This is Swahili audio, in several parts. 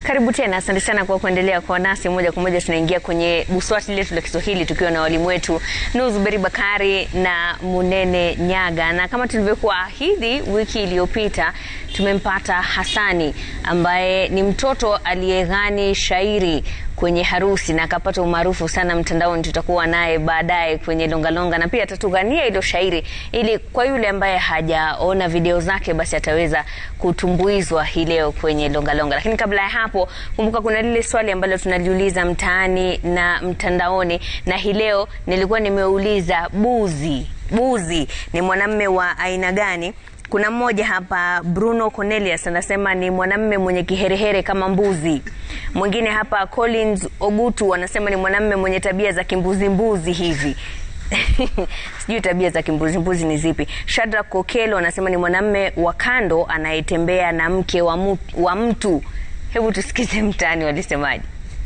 Karibu tena, asante sana kwa kuendelea kwa nasi. Moja kwa moja tunaingia kwenye buswati letu la Kiswahili tukiwa na walimu wetu Nuzuberi Bakari na Munene Nyaga, na kama tulivyokuahidi wiki iliyopita tumempata Hasani ambaye ni mtoto aliyeghani shairi kwenye harusi na akapata umaarufu sana mtandaoni. Tutakuwa naye baadaye kwenye longalonga na pia atatughania hilo shairi, ili kwa yule ambaye hajaona video zake basi ataweza kutumbuizwa hii leo kwenye longalonga. Lakini kabla ya hapo, kumbuka kuna lile swali ambalo tunaliuliza mtaani na mtandaoni, na hii leo nilikuwa nimeuliza buzi, buzi ni mwanamme wa aina gani? Kuna mmoja hapa Bruno Cornelius anasema ni mwanamme mwenye kiherehere kama mbuzi. Mwingine hapa Collins Ogutu anasema ni mwanamme mwenye tabia za kimbuzimbuzi hivi. Sijui tabia za kimbuzimbuzi ni zipi. Shadrack Kokelo anasema ni mwanamme wa kando anayetembea na mke wa mtu, wa mtu. Hebu tusikize mtaani walisemaje.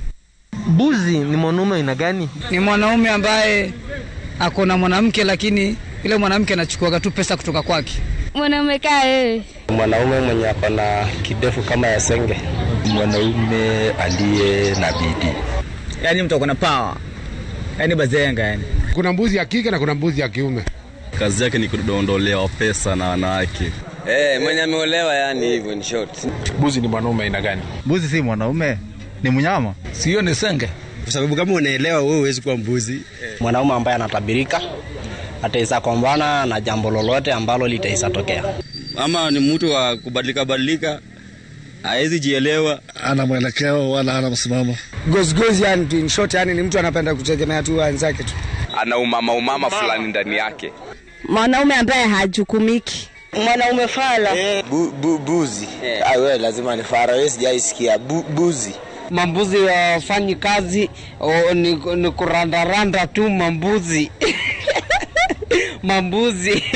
Buzi ni mwanaume aina gani? ni mwanaume ambaye ako na mwanamke lakini yule mwanamke anachukuaga tu pesa kutoka kwake. Mwanaume kaa wewe. Mwanaume mwenye ako na kidefu kama ya senge. Mwanaume aliye na bidii. yani mtu akona power yani bazenga yani Kuna mbuzi ya kike na kuna mbuzi ya kiume. Kazi yake ni kudondolewa pesa na wanawake. Eh, mwenye ameolewa yani hivyo ni short. Mbuzi ni mwanaume aina gani? Mbuzi si mwanaume, ni mnyama. sio ni senge Kwa sababu kama unaelewa wewe huwezi kuwa mbuzi. Mwanaume ambaye anatabirika ataweza kuambana na jambo lolote ambalo litaweza tokea. Ama ni mtu wa kubadilika badilika, hawezi jielewa. Ana mwelekeo wala ana msimamo. Gozgozi yani in short, yani ni mtu anapenda kutegemea tu wenzake tu. ana umama umama fulani ndani yake. Mwanaume ambaye hajukumiki. Mwanaume fala. Bu, bu, buzi. Ah, wewe lazima ni fara, wewe sijaisikia bu, buzi. Mambuzi wafanyi kazi o, ni, ni kurandaranda tu mambuzi mambuzi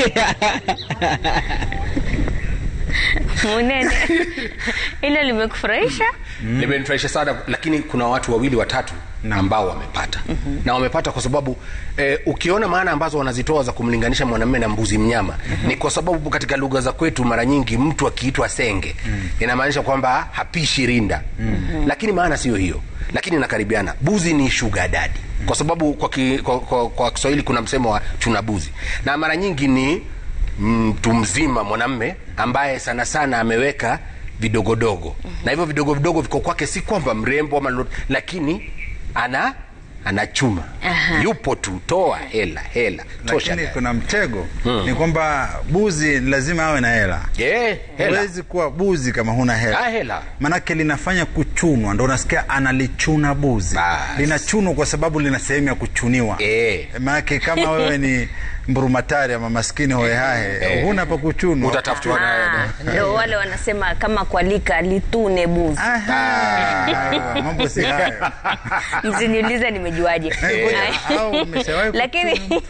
Munene, hilo limekufurahisha? Limenifurahisha sana, lakini kuna watu wawili watatu ambao wamepata na wamepata kwa sababu eh, ukiona maana ambazo wanazitoa za kumlinganisha mwanamume na mbuzi mnyama ni kwa sababu katika lugha za kwetu mara nyingi mtu akiitwa senge inamaanisha kwamba hapishi rinda lakini maana sio hiyo, lakini inakaribiana. Buzi ni sugar daddy kwa sababu kwa, ki, kwa, kwa, kwa Kiswahili kuna msemo wa chuna buzi, na mara nyingi ni mtu mzima mwanamme ambaye sana sana ameweka vidogodogo na hivyo vidogo vidogo viko kwake, si kwamba mrembo ama lolote, lakini ana anachuma yupo tu, toa hela hela tosha. Lakini kuna mtego ni kwamba buzi lazima awe na hela. Eh, hela Huwezi kuwa buzi kama huna Ah, hela. hela Manake linafanya kuchunwa, ndo unasikia analichuna buzi. Bas. Linachunwa kwa sababu lina sehemu ya kuchuniwa. Eh. Manake kama wewe ni mburumatari ama maskini hohehahe, huna pa kuchunwa. utatafutwa naye Ah, Ndio wale wanasema kama kwalika litune buzi. Aha, mambo si hayo. Msiniulize nimejuaje. Eh, ngoja, au umeshawahi Lakini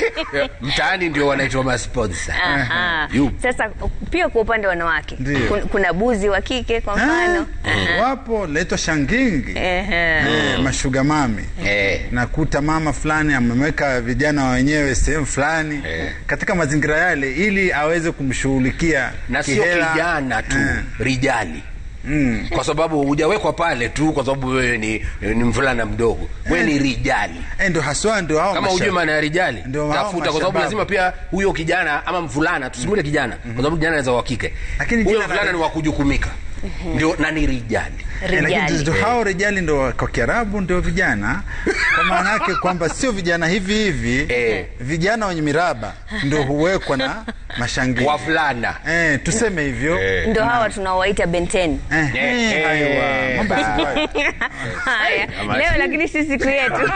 mtaani ndio wanaitwa masponsa. Aha. Yupo. Sasa pia kwa upande wa wanawake Ndio. kun- kuna buzi wa kike kwa mfano. Ah, wapo naitwa shangingi Ehe. eh, mashuga mami Eh. nakuta mama fulani ameweka vijana wenyewe sehemu fulani katika mazingira yale ili aweze kumshughulikia na sio kihela. kijana tu Eh, rijali mm. kwa sababu hujawekwa pale tu kwa sababu wewe ni, ni mvulana mdogo wewe ni rijali Eh, ndo haswa ndio hao kama masha- hujui maana ya rijali Ndio hao tafuta kwa sababu mashababu. lazima pia huyo kijana ama mvulana tusimule kijana kwa sababu kijana anaweza wa kike Lakini huyo jina la- mvulana ni wa kujukumika ndio na ni rijali Eh, lakini Rijali. ndio hao rijali ndo kwa Kiarabu ndio vijana, kwa maana yake kwamba sio vijana hivi hivi Eh. vijana wenye miraba ndio huwekwa na mashangili wavulana eh, tuseme hivyo eh. Ndio hawa tunaowaita benteni. Eh, Eh. aiwa, mambo si hayo. Haya, leo lakini si siku yetu.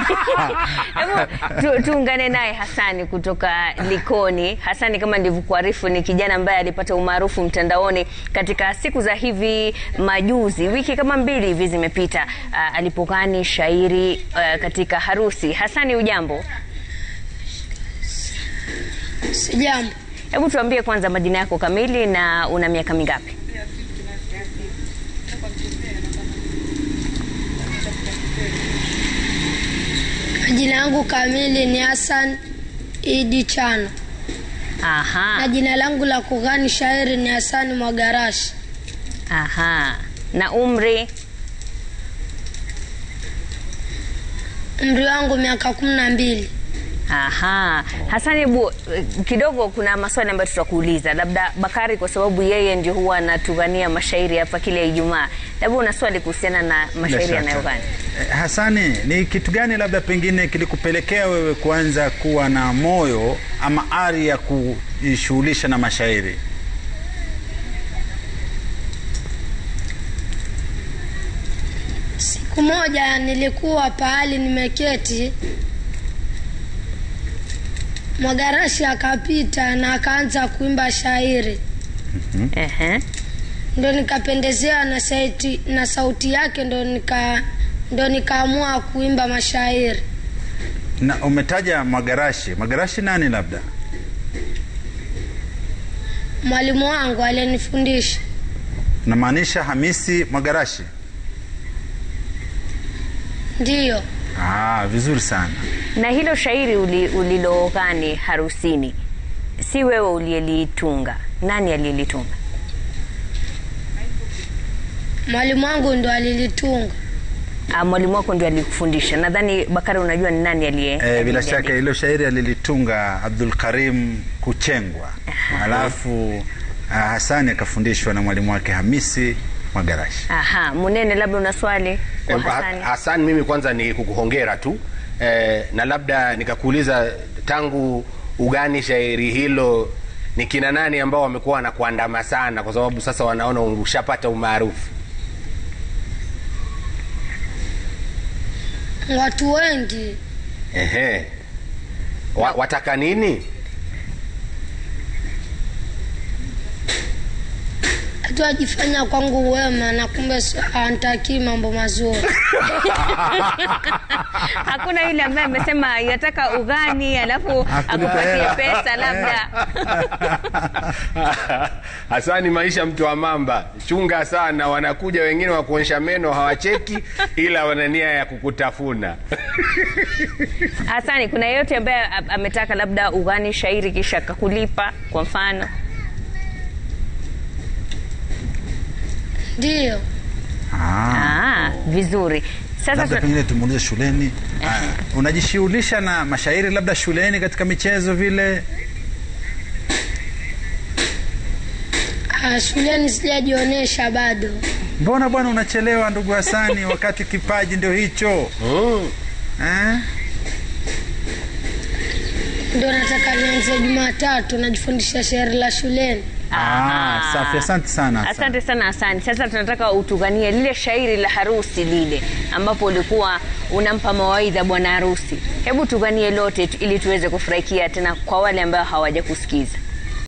Hebu tu, tuungane naye Hasani kutoka Likoni. Hasani, kama nilivyokuarifu, ni kijana ambaye alipata umaarufu mtandaoni katika siku za hivi majuzi, wiki kama mbili hivi zimepita, uh, alipokani shairi uh, katika harusi. Hasani, ujambo? Sijambo. Hebu tuambie kwanza majina yako kamili na una miaka mingapi? Jina yangu kamili ni Hassan Idi Chano Aha, na jina langu la kughani shairi ni Hasani Mwagarashi. aha. Na umri umri wangu miaka kumi na mbili. Aha. Hasani, hebu eh, kidogo kuna maswali ambayo tutakuuliza, labda Bakari, kwa sababu yeye ndio huwa anatugania mashairi hapa kila Ijumaa, labda una swali kuhusiana na mashairi shaka. yanayogani? Eh, Hasani, ni kitu gani labda pengine kilikupelekea wewe kuanza kuwa na moyo ama ari ya kujishughulisha na mashairi? Siku moja nilikuwa pahali nimeketi, Mwagarashi akapita na akaanza kuimba shairi, Ehe. ndo nikapendezewa na sauti, na sauti yake ndo nika ndo nikaamua kuimba mashairi. Na umetaja Magarashi. Magarashi nani labda? Mwalimu wangu alinifundisha. Namaanisha Hamisi Magarashi. Ndiyo, Ah, vizuri sana. Na hilo shairi uli, ulilogani harusini, si wewe uliyelitunga, nani aliyelitunga? mwalimu wangu ndo alilitunga. Ah, mwalimu wako ndio alikufundisha. Nadhani Bakari, unajua ni nani aliye Eh, bila aliyeliandika? shaka hilo shairi alilitunga Abdul Karim Kuchengwa, alafu ah, Hasani akafundishwa na mwalimu wake Hamisi Magarashi. Aha, Munene, labda una swali kwa Eh, Ha- Hasani? Hassan, mimi kwanza ni kukuhongera tu eh, na labda nikakuuliza tangu ugani shairi hilo ni kina nani ambao wamekuwa wanakuandama sana, kwa sababu sasa wanaona ushapata umaarufu. Watu wengi Ehe. Wa, wataka nini? hatu ajifanya kwangu wema na kumbe si- antakii mambo mazuri. Hakuna yule ambaye amesema yataka ugani alafu akupatie hela. pesa labda. Hasani, maisha mtu wa mamba, chunga sana. Wanakuja wengine wa kuonyesha meno hawacheki, ila wana nia ya kukutafuna. Hasani, kuna yeyote ambaye a- ametaka labda ugani shairi kisha akakulipa kwa mfano? Ndiyo, Ah. Ah, vizuri. Sasa labda tuna- pengine tumuulize shuleni. Ah, unajishughulisha na mashairi labda shuleni katika michezo vile? ah, shuleni sijajionyesha bado. Mbona bwana unachelewa ndugu Hasani, wakati kipaji ndio hicho eh? Ndio nataka nianze Jumatatu najifundisha shairi la shuleni. Ah, safi. Asante sana Hasani. Asante sana Hasani. Sasa tunataka utuganie lile shairi la harusi lile ambapo ulikuwa unampa mawaidha bwana harusi. Hebu tuganie lote tu- ili tuweze kufurahikia tena kwa wale ambao hawaja kusikiza.